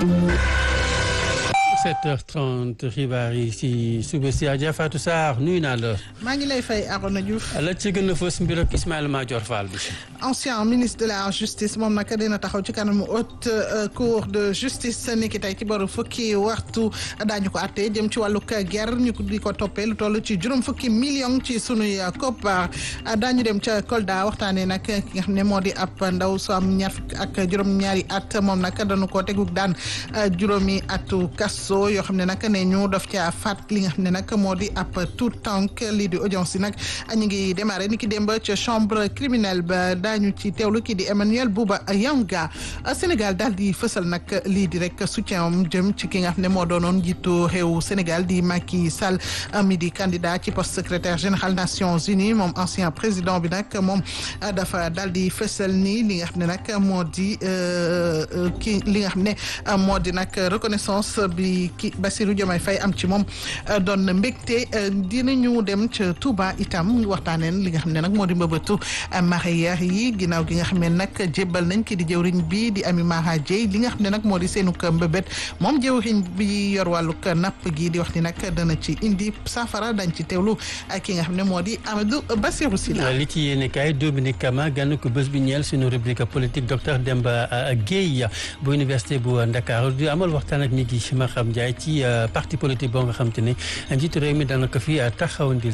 7h30 xibaar yi si suba si Adja Fatou Sarr nuyu naa la. maa ngi lay fay Arona Diouf. la ci gën a fës mbir ak Ismaïla Madior Fall bi. ancien ministre de la justice moom nag dina taxaw ci kanamu haute cour de justice niki tey ci boru fukki waxtu daañu ko àttee jëm ci wàllug guerre ñu di ko toppee lu toll ci juróom fukki million ci sunuy koppar daañu dem ca Kolda waxtaanee nag ki nga xam ne moo di ab ndaw su am ñaar fukki ak juróom-ñaari at moom nag dañu ko tegug daan juróomi atu kaso yoo xam ne nag ne ñu daf ca faat li nga xam ne nag moo di ab tout tànk lii di audience yi nag ñu ngi démarré ni ki démb ca chambre criminelle ba daañu ci teewlu kii di Emmanuel Bouba Yanga Sénégal daal di fësal nag lii di rek soutien am jëm ci ki nga xam ne moo doonoon njiitu réew Sénégal di Macky Sall mi di candidat ci poste secrétaire général Nations Unies moom ancien président bi nag moom dafa daal di fësal ni li nga xam ne nag moo di ki li nga xam ne moo di nag reconnaissance bi ki Bassirou Diomaye Faye am ci moom doon mbégte dinañu dem ca Touba itam waxtaaneen li nga xam ne nag moo di mbëbëtu mareyeur yi ginnaaw gi nga xam ne nag jébbal nañ ki di jëwriñ bi di Ami Mara Dieye li nga xam ne nag moo di seenu mbëbët moom jëwriñ bi yor wàllug napp gi di wax ni nag dana ci indi saafara dañ ci teewlu ak ki nga xam ne moo di Amadou Bassirou Sylla li ci yéene kaay Dominique Kama gànn ko bés bi ñeel suñu rubrique politique docteur Demba Guèye bu université bu Ndakaaru di amal waxtaan ak ñi gi Maham Ndiaye ci parti politique boo nga xam te ne njiitu réew mi dana ko fi taxawandil